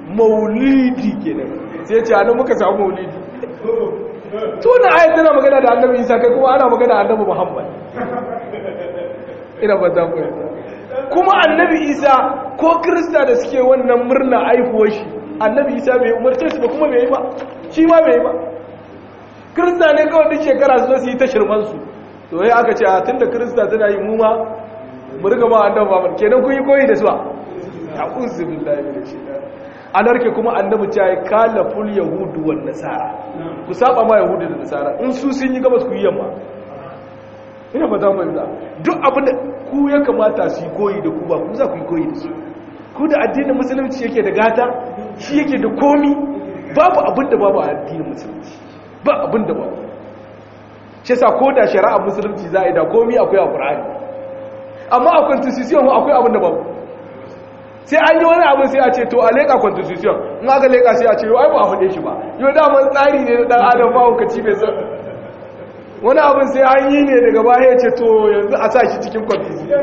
maulidi kenan sai ce anan muka samu maulidi to na ayat tana magana da annabi isa kai kuma ana magana da annabi muhammad ina ba za ku kuma annabi isa ko krista da suke wannan murna aihuwar shi annabi isa bai umarce su ba kuma bai yi ba shi ma bai yi ba krista ne kawai duk shekara su su yi ta shirmansu to yi aka ce a tun da krista tana yi mu ma mu riga ma annabi muhammad kenan kun yi koyi da su ba ta uzu billahi min shaitan anarke kuma annabi ta yi kalaful yahudu wan nasara ku saba ma yahudu da nasara in su sun yi gabas ku yi yamma ina ba za mu yi duk abin da ku ya kamata su yi koyi da ku ba ku za ku yi koyi da su ku da addinin musulunci yake da gata shi yake da komi babu abin da babu a addinin musulunci ba abin da babu shi sa ko da shari'a musulunci za a yi da komi akwai a ƙur'ani amma a constitution akwai abin da babu sai an yi wani abin sai a ce to a leƙa constitution in aka leƙa sai a ce yau ba a faɗe shi ba yau daman tsari ne na ɗan adam ba hukaci mai san wani abin sai an yi ne daga baya ya ce to yanzu a sa shi cikin constitution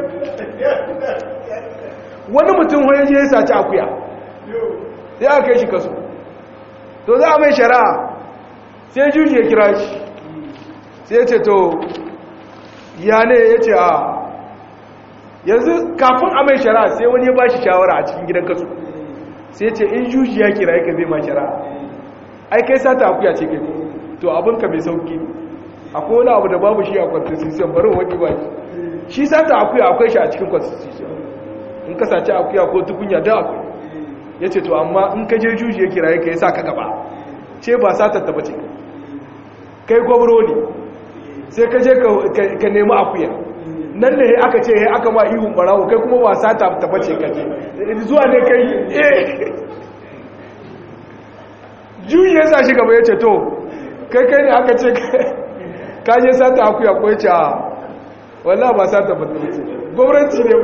wani mutum wani je ya saci akuya sai aka kai shi kaso to za a mai shari'a sai juji ya kira shi sai ya ce to ya ne ya ce a yanzu kafin a mai shari'a sai wani ya ba shi shawara a cikin gidan kaso sai ce in juji ya kira yaka zai ma shari'a ai kai sata akuya ce kai to abinka mai sauki akwai wani abu da babu shi a constitution bari wani ba shi sata akuya akwai shi a cikin constitution in ka sace akuya ko tukunya da akwai ya ce to amma in ka je juji ya kira yaka ya sa ka gaba ce ba satar ta bace kai gwamro ne sai ka je ka nemi akuya nan ne aka ce aka ma ihun barawo kai kuma wasa ta tabbace kaje zuwa ne kai eh juyi ya sa shi gaba ya ce to kai kai ne aka ce ka je sata akuya ko ya ce a wallah ba sata tabbace gwamnati ne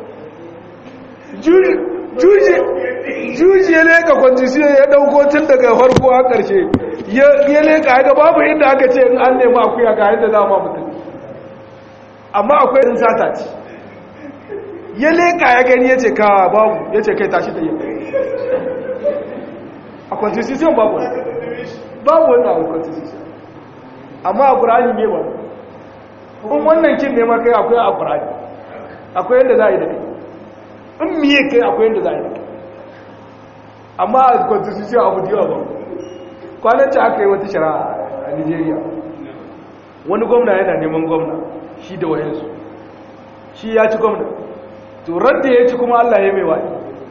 juji ya leka kwanjisiyo ya dauko tun daga farko a ƙarshe ya leka ya babu inda aka ce in an nemi akuya ga yadda za ma mutum amma akwai irin sata ce ya leka ya gani ya ce ka babu ya ce kai tashi da yi a constitution babu babu wani abu constitution amma a ƙurani ne ba in wannan kin nema kai akwai a ƙurani akwai yadda za a yi da kai in miye kai akwai yadda za a yi da kai amma a constitution abu da yawa ba kwananci aka yi wata shara a nigeria wani gwamna yana neman gwamna shi da wayansu shi ya ci gwamna to radda ya ci kuma Allah ya mai wadi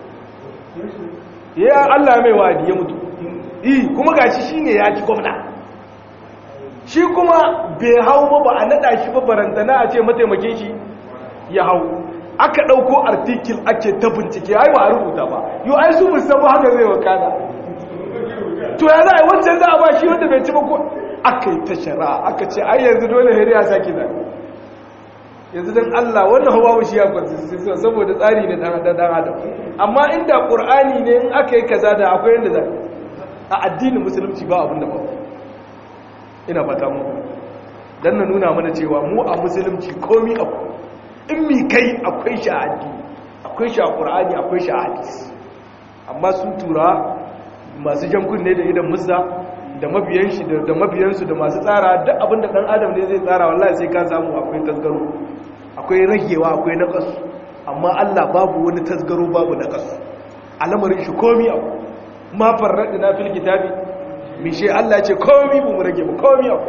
ya Allah ya mai wadi ya mutu yi kuma gashi shi ne ya ci gwamna shi kuma bai hau ba ba a nada shi ba barantana a ce mataimakin shi ya hau aka ɗauko artikil ake ta bincike ai ba a rubuta ba yau ai su musamman haka zai wakana to ya za a yi wancan za a ba shi wanda bai ci ba ko aka yi ta shara aka ce ai yanzu dole hari ya sake zaɓe yanzu don Allah wannan hawa shi ya kwanci saboda tsari ne dan adam amma inda ƙur'ani ne in aka yi kaza da akwai yadda zaɓe a addinin musulunci ba abin da ba ina fata mu dan na nuna mana cewa mu a musulunci komi akwai in mi kai akwai shi a addini akwai shi a ƙur'ani akwai shi a hadisi amma sun tura masu jan kunne da idan musa da mabiyan shi da mabiyansu da masu tsara duk abinda dan adam ne zai tsara wallahi sai ka samu akwai tasgaro akwai ragewa akwai naqasu amma Allah babu wani tasgaro babu naqasu al'amarin shi komi abu ma farradna fil kitabi mi shi Allah ya ce komi bu mu rage mu komi abu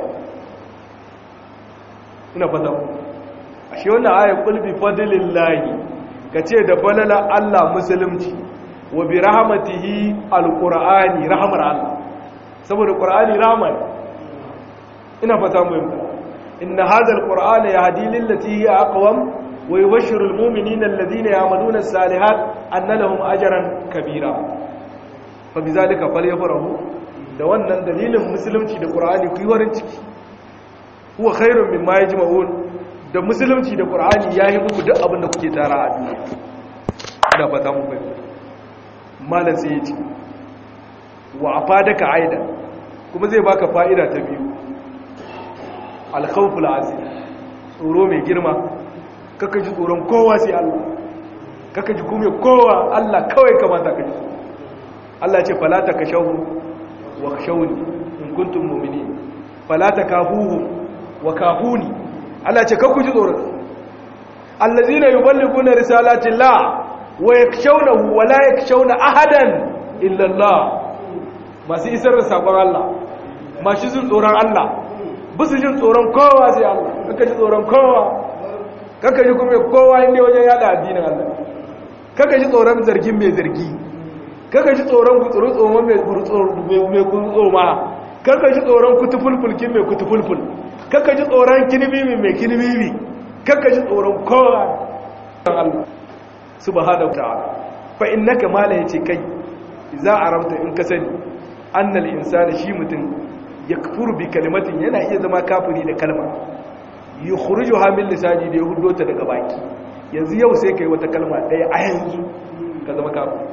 ina fata ku ashe wannan ayat qul bi fadlillahi kace da balala Allah musulunci wa bi rahmatihi alqur'ani rahmar Allah saboda qur'ani rahma ne ina fata mu yamma inna hadha alqur'ana yahdi lillati hiya aqwam wa yubashshiru almu'minina alladhina ya'maluna as-salihat anna lahum ajran kabira fa bizalika falyafrahu da wannan dalilin musulunci da qur'ani ku yi warin ciki huwa khairun mimma yajma'un da musulunci da qur'ani yayi muku duk abin da kuke tara a duniya ina fata mu bai malam sai yace wa afadaka aida kuma zai baka fa'ida ta biyu al-khawful azim tsoro mai girma kaka ji tsoron kowa sai Allah kaka ji kuma kowa Allah kawai kamata ka ji Allah ce fala takashahu wa khashawni in kuntum mu'minin fala takafuhu wa kafuni Allah ce kakku ji tsoron allazina yuballiguna risalati llah wa yakshawnahu wa la yakshawna ahadan illa Allah masu isar da sakon Allah masu jin tsoron Allah bisu jin tsoron kowa sai Allah kaka ji tsoron kowa kaka ji kuma kowa inda wajen yada addinin Allah kaka ji tsoron zargin mai zargi kaka ji tsoron gutsuru tsoma mai gutsoma kaka ji tsoron kutufulfulkin mai kutufulful kaka ji tsoron kinibimi mai kinibimi kaka ji tsoron kowa Allah subhanahu ta'ala fa innaka mala yace kai za a rabta in ka sani annal insani shi mutum yakfuru bi kalimatin yana iya zama kafiri da kalma yukhrijuha min lisani da yahudo ta daga baki yanzu yau sai kai wata kalma daya a yanzu ka zama kafiri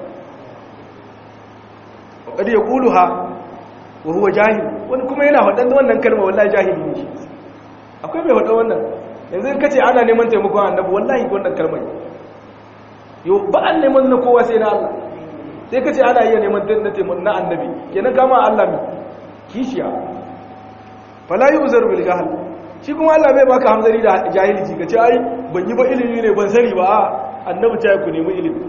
wa ya yaquluha wa huwa jahil wani kuma yana faɗan wannan kalma wallahi jahili ne shi akwai mai faɗa wannan yanzu in kace ana neman taimakon annabi wallahi wannan kalma yo ba an neman na kowa sai na Allah sai kace ana iya neman taimakon na annabi kenan kama Allah mi kishiya fala yuzar bil jahl shi kuma Allah bai baka hamzari da jahilci kace ai ban yi ba ilimi ne ban sani ba annabi ta ku nemi ilimi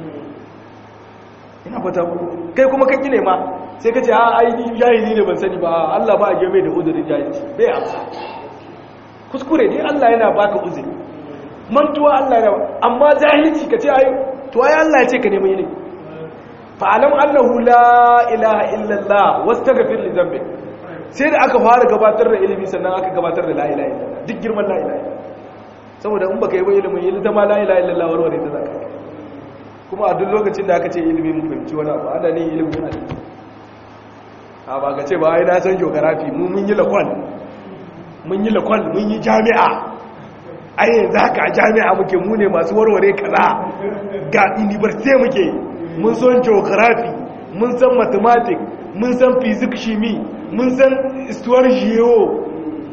ina fata kai kuma kake ne ma sai kace a ai ni jahili ne ban sani ba Allah ba a game da uzurin jahilci bai amsa kuskure ne Allah yana baka uzuri mantuwa Allah yana amma jahilci kace ai to ai Allah ya ce ka nemi ilimi fa'alam annahu la ilaha illallah wastaghfir li dhanbik sai da aka fara gabatar da ilimi sannan aka gabatar da la ilaha illallah duk girman la ilaha saboda in baka yi ba ilimin yi ta ma la ilaha illallah warware ta zaka kuma a duk lokacin da aka ce ilimi mun fahimci wani abu ana ne ilimin yana a ba ka ce ba ai na san geography mu mun yi lakwal mun yi lakwal mun yi jami'a ai yanzu haka a jami'a muke mu ne masu warware kaza ga university muke mun san geography mun san mathematics mun san physics shimi mun san istuwar geo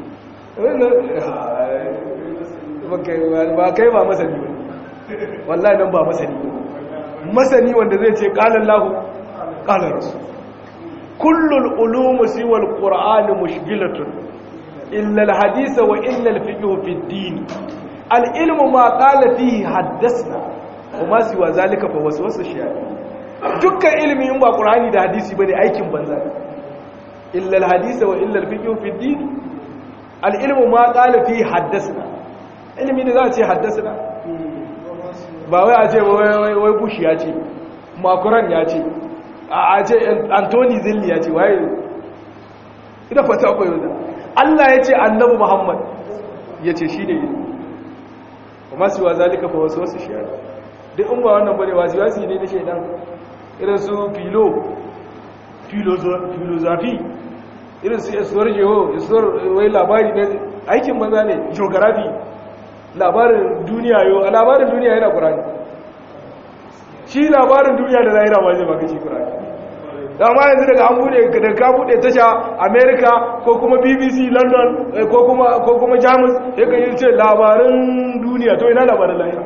ba kai ba masani ba wallahi nan ba masani masani wanda zai ce kalan lahu kalan rasu kullul ulumu siwal qur'ani mushgilatun illa alhadisa wa illa alfiqh fi ad-din al-ilmu ma qala fihi haddathna kuma siwa zalika fa waswasa shaytan dukkan ilimi in ba qur'ani da hadisi bane aikin banza illa alhadisa wa illa alfiqh fi ad-din al-ilmu ma qala fihi haddathna ilimi da za a ce haddathna ba wai a ce wai bush ya ce makuran ya ce a ce antoni zilli ya ce waye ina fata akwai wanda Allah ya ce annabi Muhammad ya ce shi ne yi kuma su wa zalika fa wasu wasu shi duk in ba wannan bane wasu wasu ne na shaidan irin su filo filozafi irin su isuwar jeho isuwar wai labari na aikin banza ne geography labarin duniya yau a labarin duniya yana ƙurani shi labarin duniya da zahira ma zai baka shi ƙurani dama yanzu daga an bude da ka bude tasha america ko kuma bbc london ko kuma ko kuma jamus ya kan yi ce labarin duniya to ina labarin lahira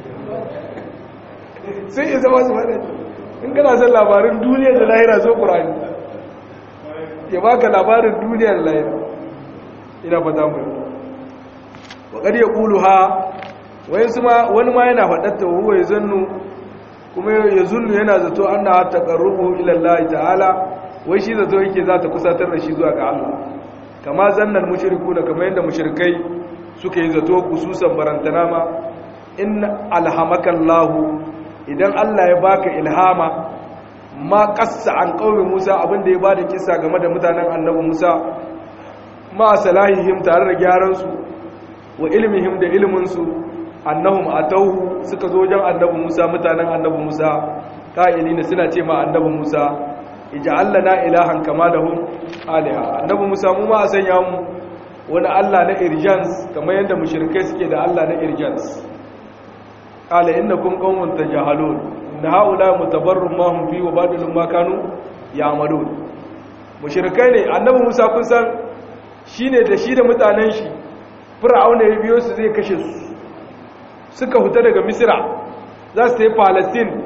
sai isa masu wadda in kana son labarin duniya da lahira so ƙurani ya baka labarin duniya da lahira ina fata mu waƙar ya ƙulu ha wani ma yana faɗatta huwa ya zannu kuma ya zunnu yana zato an na taƙarrubu ilallahi ta'ala wai shi zato yake za ta kusatar da shi zuwa ga Allah kama zannan mushriku da kama yadda mushrikai suka yi zato kususan barantana ma in alhamakallahu idan Allah ya baka ilhama ma qassa an qaumi Musa abinda ya bada kisa game da mutanen annabi Musa ma salahihim tare da gyaran su wa ilmihim da ilmin su annahum atauhu suka zo wajen annabi Musa mutanen annabi Musa qa'ilina suna ce ma annabi Musa ij'al lana ilahan kama lahum aliha annabi Musa mu ma sanya mu wani Allah na irjans kamar yadda mushrikai suke da Allah na irjans qala innakum qaumun tajahalun inna haula mutabarrum ma hum fi wa badalun ma kanu ya'malun mushrikai ne annabi Musa kun san shine da shi da mutanen shi fir'auna ya biyo su zai kashe su suka huta daga misira za su yi palestine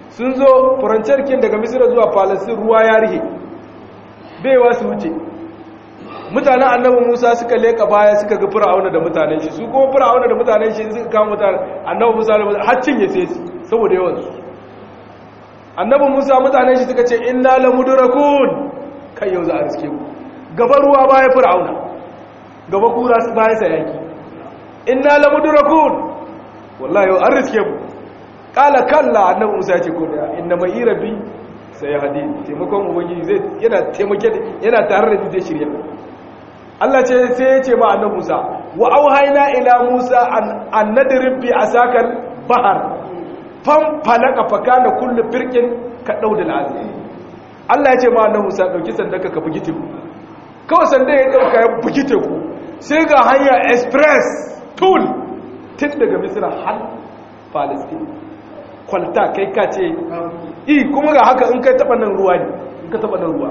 sun zo farancarkin daga misira zuwa falasin ruwa ya rihe baiwa su wuce mutanen annabi musa suka leka baya suka ga fir'auna da mutanen shi su kuma fir'auna da mutanen shi suka kama mutanen annabi musa da har cinye sai su saboda yawan su annabi musa mutanen shi suka ce inna lamudrakun kai yau za a riske mu gaba ruwa baya fir'auna gaba kura su baya sayaki inna lamudrakun wallahi yau an riske mu kala kalla annabi musa ya ce ko da inna mai rabbi sai ya hadi taimakon ubangiji zai yana taimake yana tare da zai shirya Allah ce sai ya ce ma annabi Musa wa auhayna ila Musa an nadrib bi asakal bahar fam falaka fakana kullu firqin ka daudal azim Allah ya ce ma annabi Musa dauki sandaka ka bugi teku kawai sanda ya dauka ya bugi teku sai ga hanya express tool tun daga Misra har Palestine kwalta kai ka ce i kuma ga haka in kai taba nan ruwa ne in ka taba nan ruwa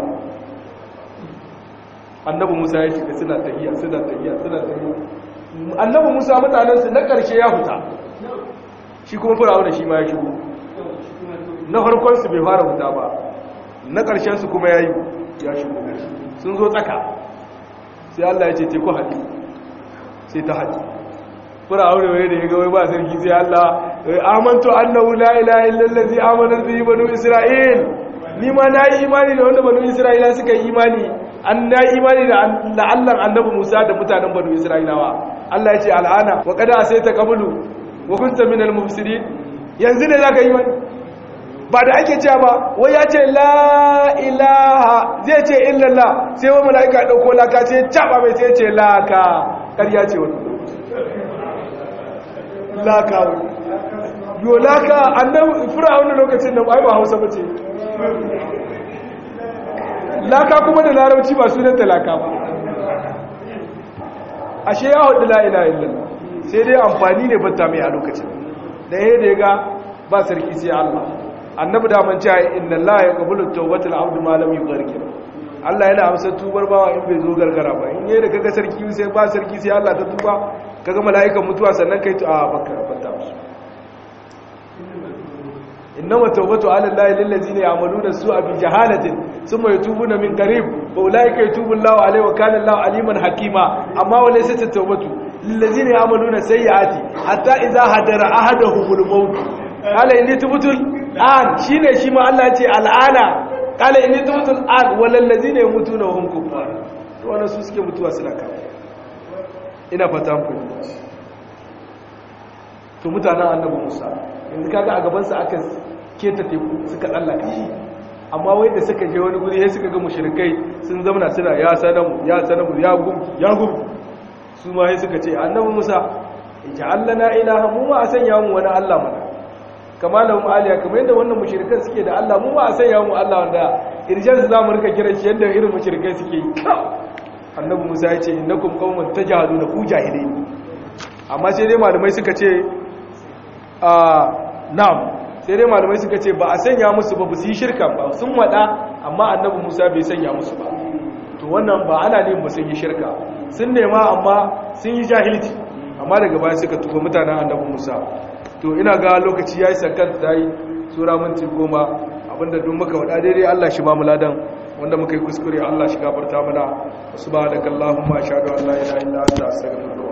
annabi musa ya shiga suna tahiya suna tahiya suna tahiya annabi musa mutanensu na ƙarshe ya huta shi kuma firawa da shi ma ya shigo na farkonsu bai fara huta ba na ƙarshensu kuma ya yi ya shigo sun zo tsaka sai allah ya ce teku haɗi sai ta haɗi firawa da wani da ya gawai ba sarki sai allah amantu annahu la ilaha illallazi amanar bihi banu isra'il ni ma na yi imani da wanda banu isra'ila suka yi imani an na yi imani da la'allan annabi musa da mutanen banu isra'ilawa allah ya ce al'ana wa kada sai ta kabulu wa kunta min al-mufsidin yanzu ne zaka yi mani ba da ake cewa ba wai ya ce la ilaha zai ce illallah sai wa mala'ika dauko laka sai caba mai sai ce laka ƙarya ce wani laka yo laka annabi fir'auna lokacin nan ai ba Hausa bace laka kuma da larabci ba sunan talaka ba ashe ya hudu la ilaha illallah sai dai amfani ne batta mai a lokacin da yayin da ga ba sarki sai Allah annabi da man cewa inna allaha yaqbalu tawbatal abd ma lam yughargir Allah yana amsa tubar bawa in bai zo gargara ba in yayin da kaga sarki sai ba sarki sai Allah ta tuba kaga mala'ikan mutuwa sannan kai a baka bata musu innama tawbatu ala allahi lil ladina ya'maluna su'a bi jahalatin thumma yatubuna min qarib fa ulaika yatubu allahu alayhi wa kana allahu aliman hakima amma wa laysa tawbatu lil ladina ya'maluna sayyi'ati hatta idha hadara ahaduhumul maut qala inni tubtu an shine shi ma Allah ya ce al'ana qala inni tubtu an wal ladina yamutuna wa hum kuffar to wannan su suke mutuwa suna kafa ina fatan ku to mutanen annabi Musa yanzu kaga a gabansa aka keta teku suka tsallaka amma wai da suka je wani guri sai suka ga mushrikai sun zamana suna ya sanamu ya sanamu ya gum ya gum su ma sai suka ce annabi Musa ja'alna ilaha mu ma a sanya mu wani Allah mana kama lahum aliya kamar yadda wannan mushrikan suke da Allah mu ma a sanya mu Allah wanda irjan su zamu rika kiran shi yadda irin mushrikai suke yi annabi Musa ya ce innakum qaumun tajahaduna ku jahilai amma sai dai malamai suka ce a na'am sai dai malamai suka ce ba a sanya musu ba su yi shirka ba sun wada amma annabi Musa bai sanya musu ba to wannan ba ana ne ba sun yi shirka sun nema amma sun yi jahilci amma daga baya suka tuba mutanen annabi Musa to ina ga lokaci yayi sakan tayi sura minti goma abinda duk muka wada daidai Allah shi ba mu ladan wanda muka yi kuskure Allah shi gafarta mana subhanakallahumma ashhadu an la ilaha illa anta astaghfiruka